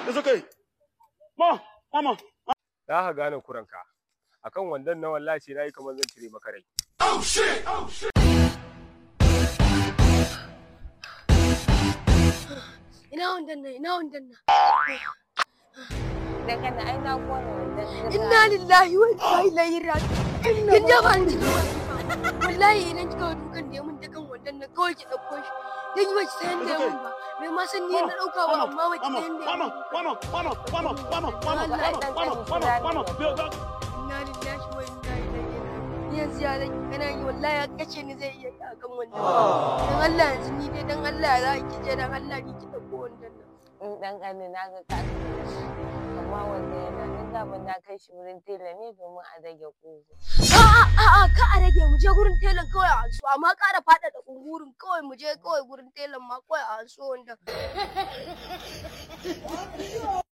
It's okay. Mama, mama. za ka gane kuranka akan wandon na wallahi na yi kamar zan cire maka rai ina wandan nan ina wandan nan Da kana ai na kona wannan. inna lillahi wa inna ilaihi raji'un kin da ban ji wallahi idan kika wa dukan da ya mun dakan wandan nan kawai ki dauko shi dan yi bace sayan da ya mun ba bai ma san ni na dauka ba amma bace Mama, sayan da ya mama, mun mama, mama, mama, mama, mama, mama, mama, mama, mama, mama. inna lillahi wa inna ilaihi raji'un yanzu ya zan kana yi wallahi ya kace ni zai iya akan wannan dan Allah yanzu ni dai dan Allah za ki je dan Allah ni ki dauko wandan nan In dan ƙani na ga ka amma wanda yana nan daman na kai shi wurin tela ne domin a rage ƙugu. A'a, a'a, ka a rage mu je gurin telan kawai a anso, amma ƙara faɗaɗa kungurin kawai mu je kawai gurin telan ma kawai a anso wanda.